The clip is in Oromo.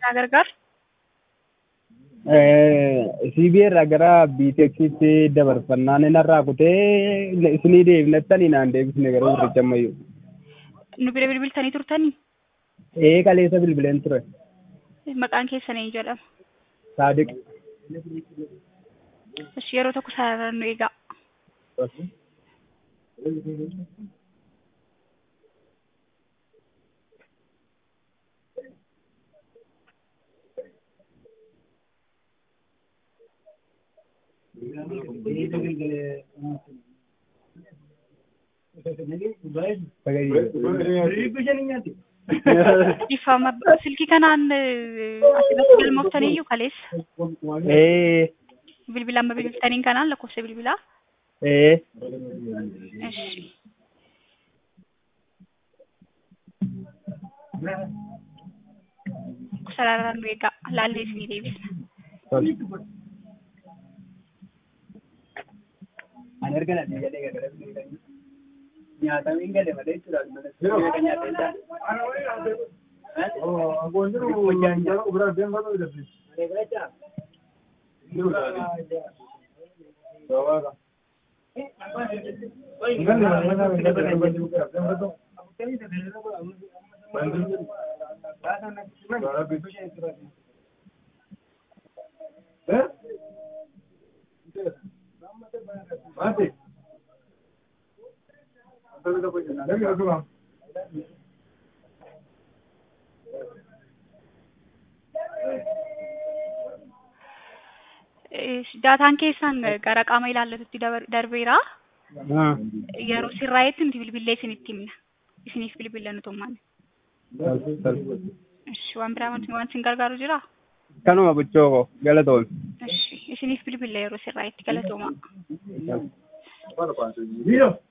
Naa gargaar. CBA gara BTECtti dabarfannaan inni irraa kutee isinii deebinattanii naan deebisne garuu gurricha ammayyuu. Nu bira bilbiltanii turtanii? Ee kaleessa bilbileen ture. Maqaan keessan eenyu jedhama? Saadiq. Ishi yeroo tokko sararaan nu eegaa. Ifama silkii kanaan asirratti galmooftanii iyyuu kaleessa. Ee Bilbila amma bilbiltaniin kanaan lakkoofsa bilbilaa. ee Ishi. Sararaan nu eegaa. Laallee isinii deebisna. Ani erga nadhii galee gara nyaatamiin gale malee jechuudha. Daataan keessan gara qaama ilaallatutti dabar- darbeera. Yeroo sirraa'etti nuti bilbillee isinitti himna. Isiniif bilbilla nu tummaan. Ishi waan biraa wanti waan isin gargaaru jiraa? Kanuma buchoo koo galatoon. Ishi isiniif bilbilla yeroo sirraa'etti galatoomaa.